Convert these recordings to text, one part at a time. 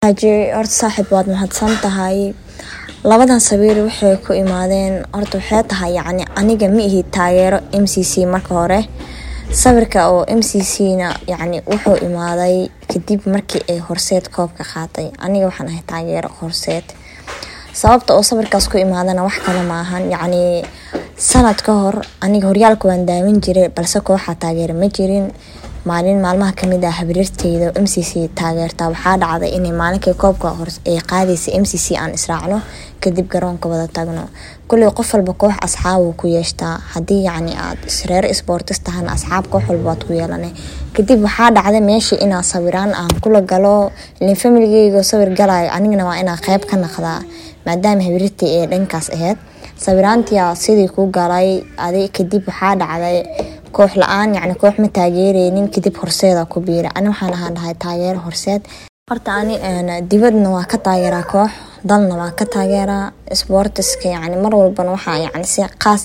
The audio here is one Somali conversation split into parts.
xaaji horta saaxiib waad mahadsan tahay labadan sawiir waxay ku imaadeen horta waxay tahay yacni aniga ma ihi taageero m c c marka hore sawirka oo m c c na yacni wuxuu imaaday kadib markii ay horseed koobka qaatay aniga waxaan ahay taageero horseed sababta oo sawirkaas ku imaadana wax kale maahan yacni sanad ka hor aniga horyaalka waan daawan jiray balse kooxaa taageera ma jirin maalin maalmaha kamid ah habriirteyda m c c taageerta waxaa dhacday inay maalinkii koobka ay qaadaysa m c c aan israacno kadib garoonka wada tagno kuley qof walba koox asxaabuu ku yeeshtaa haddii yacni aad reer sportis tahana asxaab koox walba waad ku yeelana kadib waxaa dhacday meeshii inaa sawiraan aan kula galo ilin familigeyga sawir galayo anigana waa inaa qeyb ka naqdaa maadaama habriirtay ee dhankaas aheyd sawiraantia sidii ku galay adi kadib waxaa dhacday koox la-aan yacni koox ma taageereynin kadib horseeda ku biira ani waxaan ahaan dhahay taageero horseed horta ani dibadna waa ka taageeraa koox dalna waa ka taageeraa sportiska yacni mar walbana waxaa yacni si qaas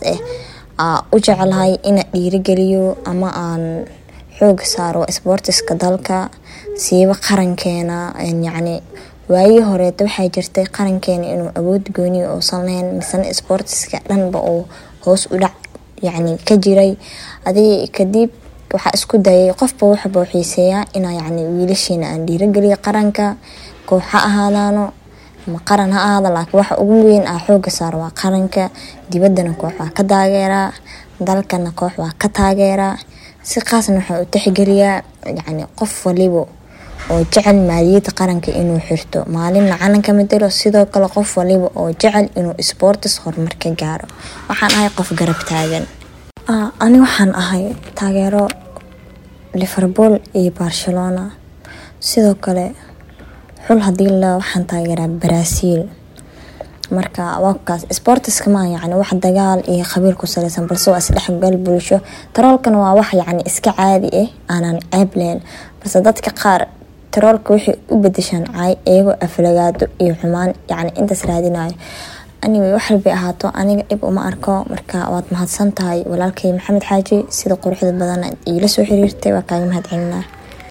ah u jeclahay ina dhiirigeliyo ama aan xooga saaro sportiska dalka siiba qarankeena yacni waayii horeeta waxaa jirtay qarankeena inuu awood gooniya uusan lahayn misena sportiska dhanba uu hoos u dhac yacni ka jiray adig kadib waxaa isku dayay qofba waxbuu xiiseeyaa inaa yacni wiilashiina aan dhiirageliyo qaranka koox ha ahaadaano ama qaran ha ahaada laakiin waxa ugu weyn ah xooga saar waa qaranka dibaddana koox waa ka taageeraa dalkana koox waa ka taageeraa si qaasna waxaa u tixgeliyaa yacni qof waliba oo jecel maaliyadda qaranka inuu xirto maalinna calanka matalo sidoo kale qof waliba oo jecel inuu sportis horumar ka gaaro waxaan ahay qof garab taagan ani waxaan ahay taageero liverpool iyo barcelona sidoo kale xul hadii la waxaan taageeraa brazil marka waakaas sportiska maa yacni wax dagaal iyo qabiil ku saleysan balse waa isdhexgal bulsho taroolkana waa wax yacni iska caadi ah aanan ceeb lahayn balse dadka qaar taroolka waxay u bedeshaan caay iyagoo aflagaado iyo xumaan yacni intaas raadinayo anyway wax walbay ahaato aniga dhib uma arko marka waad mahadsan tahay walaalkay maxamed xaaji sida quruxda badan iila soo xiriirtay waa kaaga mahad celinaa